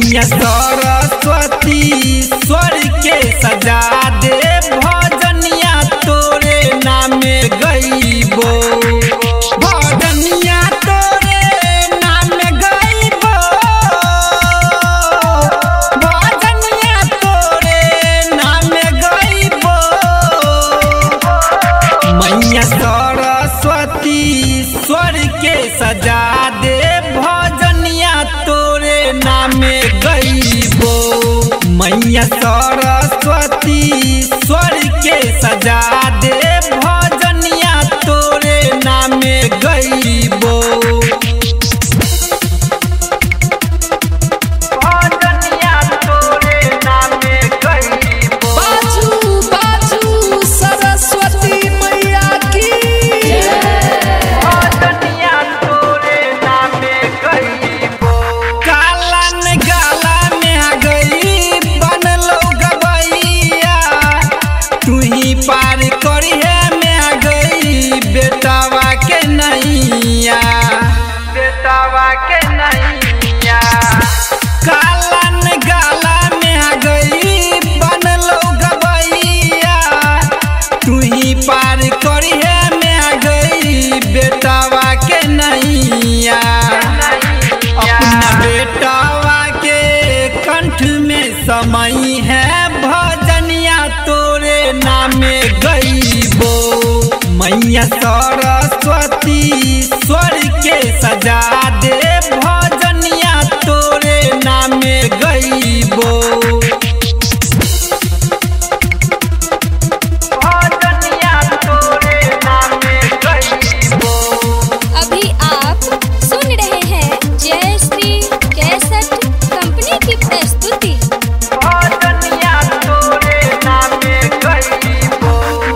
मैया सरस्वती स्वर के सजा दे भजनिया तोरे नामे गईबो भजनिया तोरे नामे गईबो भजनिया तोरे नामे गईबो मैया सरस्वती स्वर के सजा दे भजनिया तोरे नामे गईबो मैया सरस्वती स्वर के सजा दे भजनिया तोरे नामे गईबो भजनिया तोरे नामे गईबो बाजू बाजू सरस्वती मैया की भजनिया तोरे नामे गईबो कालन गाला में आ गई बनलो गबैया तू ही पार करिए में आ गई बेटावा के नैया बेटावा के नैया कालन गाला में आ गई बनलो गबैया तू ही पार करिए में आ गई बेटावा के नैया अपना बेटावा के कंठ में समय है भजनिया तोरे नामे गईबो मैया सरस्वती स्वर के सजा दे भजनिया तोरे नामे गईबो भजनिया तोरे नामे गईबो अभी आप सुन रहे हैं जय श्री कैसेट कंपनी की प्रस्तुति भजनिया तोरे नामे गईबो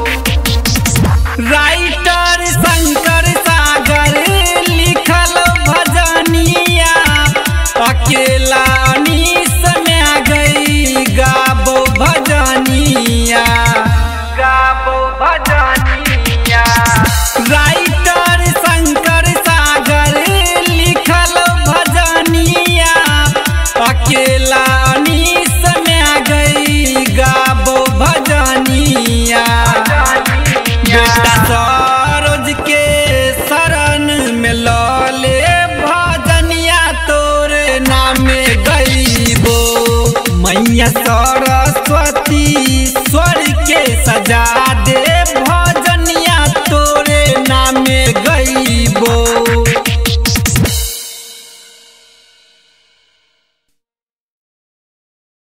राइटर शंकर सागर लिखल भजनिया अकेला अनीस में आ गई गाबो भजनिया गाबो भजनिया राइटर शंकर सागर लिखल भजनिया अकेला अनीस में आ गई गाबो भजनिया बेटा सरोज के शरण में लले भजनिया तोरे नामे गईबो मैया सरस्वती स्वर के सजा